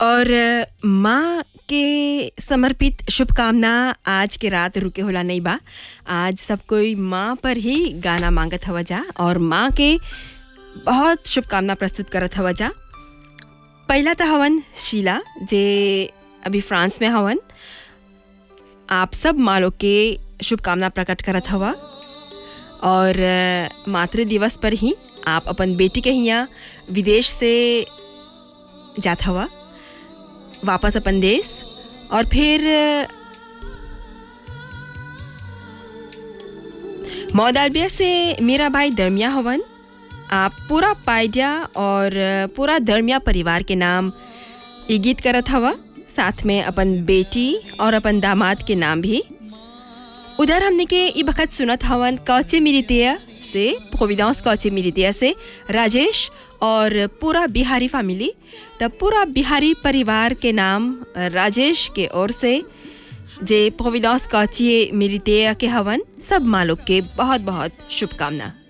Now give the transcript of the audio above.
और अ, माँ के समर्पित शुभकामना आज के रात रुके होला नहीं बा आज सब कोई माँ पर ही गाना मांगत हवा जा और माँ के बहुत शुभकामना प्रस्तुत करत हवा जा पहला तो हवन शीला जे अभी फ्रांस में हवन आप सब माँ लोग के शुभकामना प्रकट करत हवा और अ, मातृ दिवस पर ही आप अपन बेटी के हियाँ विदेश से जात हवा वापस अपन देश और फिर अ, मौदालबिया से मेरा भाई दरमिया हवन आप पूरा पायजा और अ, पूरा दरमिया परिवार के नाम ये गीत करत हवा साथ में अपन बेटी और अपन दामाद के नाम भी उधर हमने के ई बखत सुनत हवन कौचे मिलितिया से प्रोविडेंस कौचे मिलितिया से राजेश और पूरा बिहारी फैमिली तब पूरा बिहारी परिवार के नाम राजेश के ओर से जे प्रोविडेंस कौची मिलितिया के हवन सब माँ लोग के बहुत बहुत शुभकामना